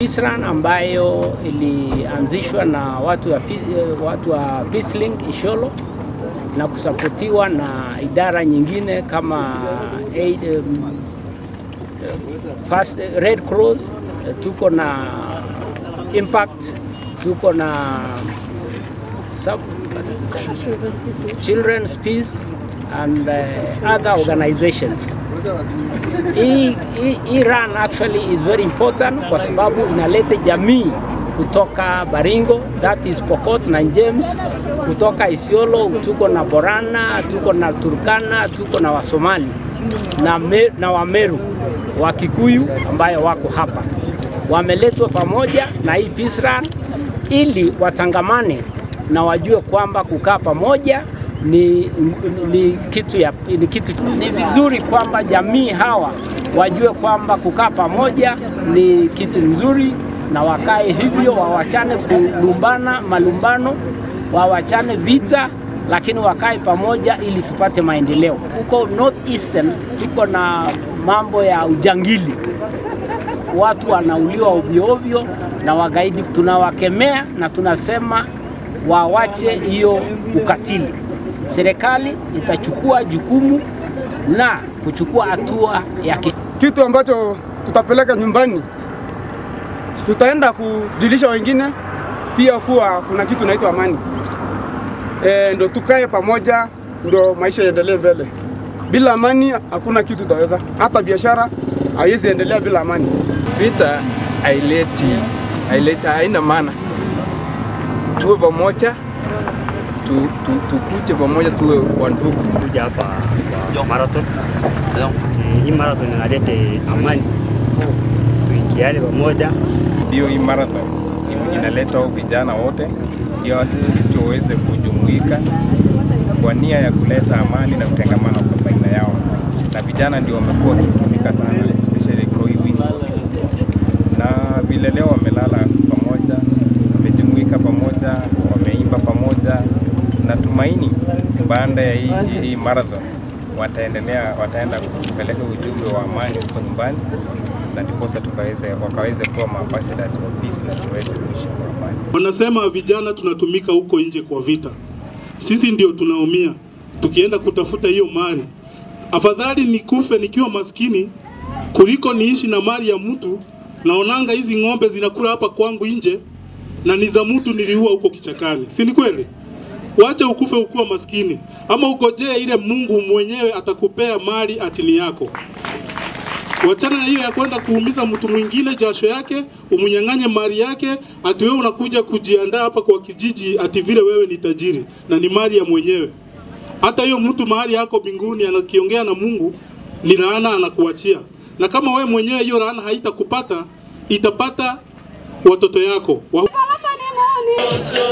Peace Run ambayo ilianzishwa na watu wa, Pe- watu wa Peacelink Isholo na kusapotiwa na idara nyingine kama aid, um, First Red Cross, eh, tuko na Impact, tuko na sub, Children's Peace and uh, other organizations. Hii hii- hii run actually is very important kwa sababu inaleta jamii kutoka Baringo, that is Pokot na James, kutoka Isiolo, tuko na Borana, tuko na Turkana, tuko na Wasomali na, me, na Wameru wa Kikuyu ambayo wako hapa, wameletwa pamoja na hii peace run ili watangamane na wajue kwamba kukaa pamoja ni, ni, kitu ya, ni kitu ni vizuri kwamba jamii hawa wajue kwamba kukaa pamoja ni kitu nzuri, na wakae hivyo, wawachane kulumbana malumbano, wawachane vita, lakini wakae pamoja ili tupate maendeleo. Huko North Eastern tuko na mambo ya ujangili watu wanauliwa ovyo ovyo na wagaidi. Tunawakemea na tunasema wawache hiyo ukatili. Serikali itachukua jukumu na kuchukua hatua ya ki kitu ambacho tutapeleka nyumbani, tutaenda kujulisha wengine pia kuwa kuna kitu inaitwa amani e, ndo tukae pamoja, ndo maisha yaendelee mbele. Bila amani hakuna kitu tutaweza, hata biashara haiwezi endelea bila amani. Vita haileti haileti haina maana. Tuwe pamoja, tu, tu, tukuje pamoja, tuwe wandugu. kuja hapa kwa marathon. Eh, Hii marathon inalete amani, tuingiane pamoja. Ndio hii marathon inaleta hao vijana wote ndio Wakristo waweze kujumuika kwa nia ya kuleta amani na utengamano kwa baina yao, na vijana ndio wamekuwa wakitumika sana especially kwa hii wizi, na vile leo wamelala pamoja, wamejumuika pamoja, wameimba pamoja. Natumaini baada ya hii, hii marathon wataendelea wataenda kupeleka ujumbe wa amani huko nyumbani na ndiposa tukaweze wakaweze kuwa maambassadors wa peace na tuweze kuishi kwa amani. Wanasema vijana tunatumika huko nje kwa vita, sisi ndio tunaumia tukienda kutafuta hiyo mali. Afadhali nikufe nikiwa maskini kuliko niishi na mali ya mtu. Naonanga hizi ng'ombe zinakula hapa kwangu nje na ni za mtu niliua huko kichakani, si ni kweli? Wacha ukufe ukiwa maskini, ama ugojee ile Mungu mwenyewe atakupea mali atini yako. Wachana na hiyo ya kwenda kuumiza mtu mwingine jasho yake, umnyang'anye mali yake, ati wewe unakuja kujiandaa hapa kwa kijiji ati vile wewe ni tajiri na ni mali ya mwenyewe. Hata hiyo mtu mahali yako mbinguni anakiongea na Mungu ni laana anakuachia, na kama wewe mwenyewe hiyo laana haitakupata itapata watoto yako wa... Baraka ni moni.